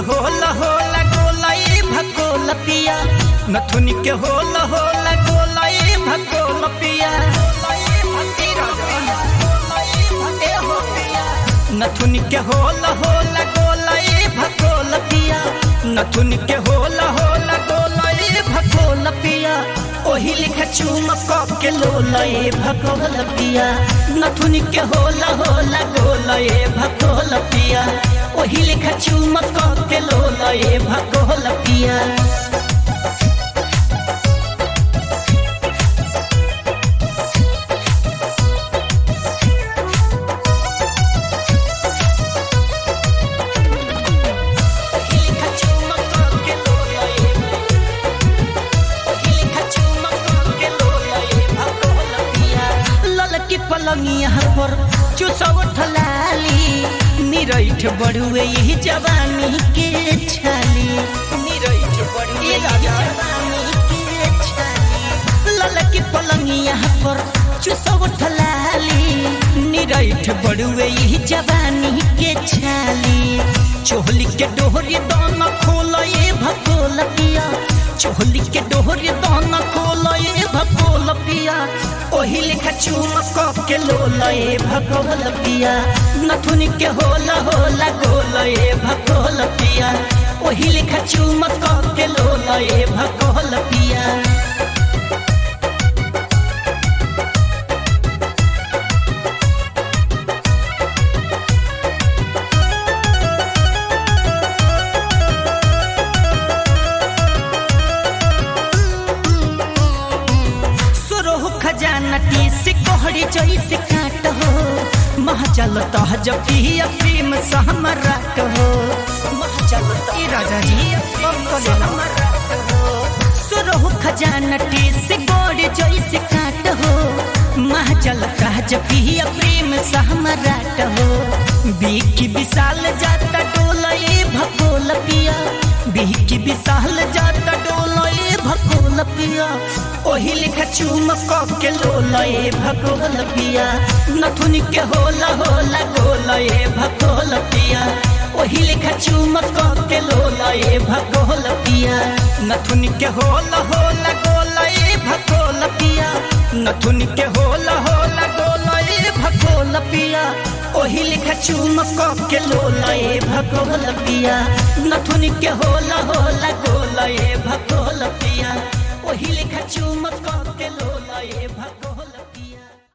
होला होला गोला ए भकोल पिया नथुनी के होला होला गोला ए भकोल पिया नथुनी के होला होला गोला ए भकोल पिया नथुनी के होला होला गोला ए भकोल पिया ओही लिखा चुमक के लोला ए भकोल पिया नथुनी के होला होला गोला ए भकोल पिया ओही लिखा चुमक के लोला ए भकोल पिया ललकी पलंगिया पर चुसव ठलाली निरैठ बड़ुए यही जवानी के छाली निरैठ बड़ुए जवानी के छाली ललकी पलंगिया पर चुसव ठलाली निरैठ बड़ुए यही जवानी के छाली चोहली के डोहरी दाना खोल ये भकोल पिया चोहली के डोहरी दाना खोल ये भकोल पिया ओही लेखा चुमक के लोल ए भकोल पिया नथुनी के होला होला गोल ए भकोल पिया ओही लेखा चुमक के लोल ए भकोल पिया सुरोह खजाना टी से कोहड़ी जैसे काट हो महचल तह जब पिया प्रेम सहमरा हो महचल तह राजा जी सुरोह खजाना टी से गोड़ी जैसे काट हो महचल तह जब पिया प्रेम सहमरा हो बीकी विशाल जाता डोला ए भकोल पिया बीकी विशाल जाता डोला ए भकोल पिया ओही लिखा चुमक के लोला ए भकोल पिया नथुनी के होला होला गोला ए भकोल पिया ओही लिखा चुमक के लोला ए भकोल पिया नथुनी के होला होला गोला ए भकोल पिया नथुनी के होला होला गोला ए भकोल पिया ओही लिखा चुमक के लोला ए भकोल पिया नथुनी के होला होला गोला ए भकोल